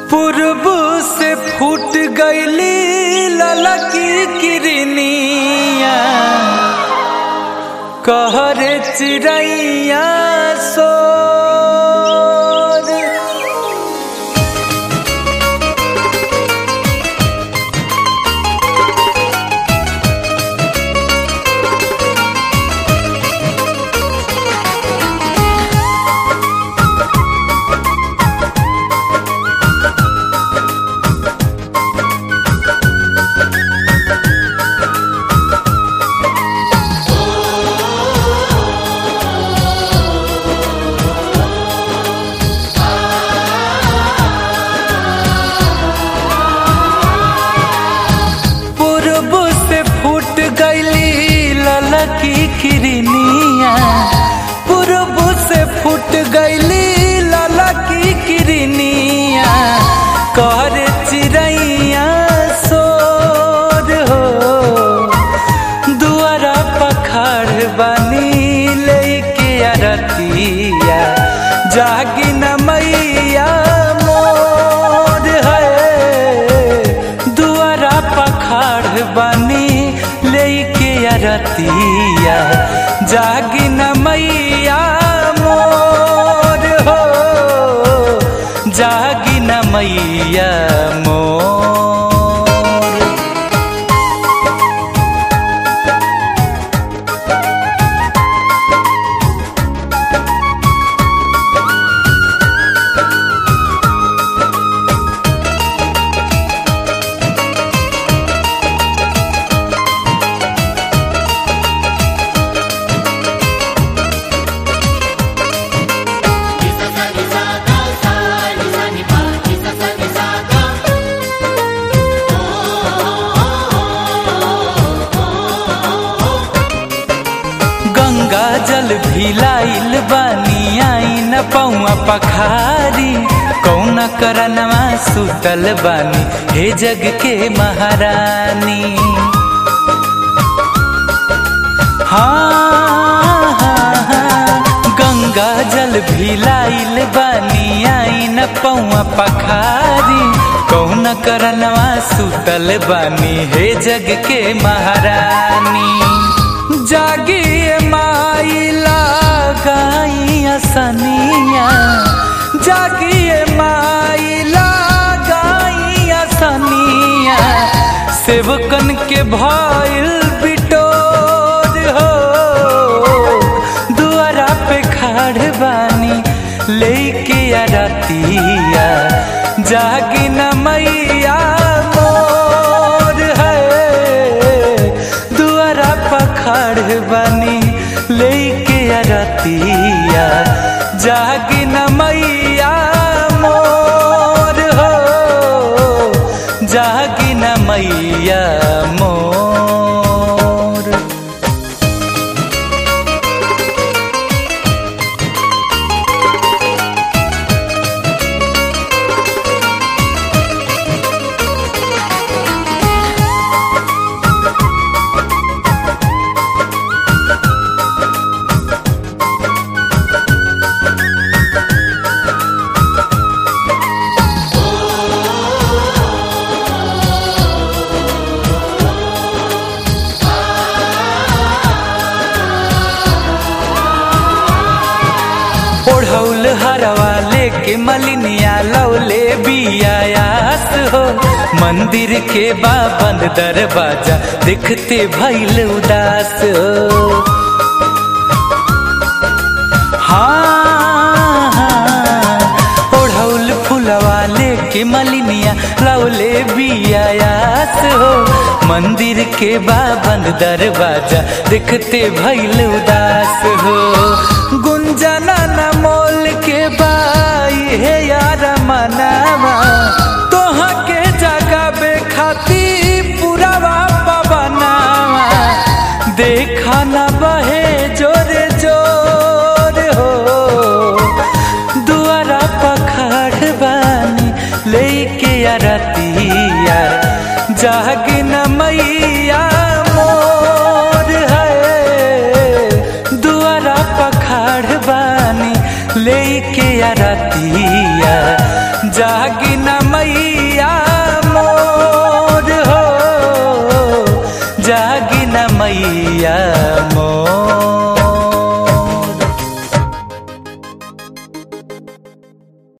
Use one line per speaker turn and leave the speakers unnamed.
पूर्व से फूट गईली ललकी किरनिया कहरे चिड़ैया सोर पूर्व से फूट गईली ललकी किरनिया पूर्व से फूट गईली ललकी किरनिया कर चिड़ैया सोर हो दुआरा पखाड़ बनी लेके अरतिया जागी न मैया मोर है दुआरा पखाड़ बनी लेके अरतिया जागी न मैया मोर हो जागी न मैया मोर गंगा जल भिलाइल बानी आई न पौआ पखारी कौन करनवा सुतल बानी हे जग के महारानी हाँ हाँ, हाँ, गंगा जल भिलाइल बानी आई न पौआ पखारी कौन करनवा सुतल बानी हे जग के महारानी जागिए माइला गाइया सनिया जागिए माइला गाइया सनिया सेवकन के भइल बिटोर हो दुआरा पे खाड़ बानी लेके अरतिया जागी न मैया मोर है दुआरा पखाड़ बनी लेके अरतिया जागी न मैया मोर हो जागी न मैया मोर ओढ़ौल हरवा लेके मलिनिया लौले बियायास हो मंदिर के बाबंद दरवाजा देखते भैल उदास हो हाँ हाँ, ओढ़ौल फुलवा लेके मलिनिया लौले बियायास हो मंदिर के बाबंद दरवाजा देखते भैल उदास हो गुंजना न मोल के बाई है यार मनावा तोहा के जगाबे खाती पुरावा पवनावा देखा न बहे जोरे जोर हो दुआरा पखाड़ बानी लेके अरतिया जागी न मैया मोर है दुआरा पखाड़ बानी लेके अरतिया जागी न मैया मोर हो जागी न मैया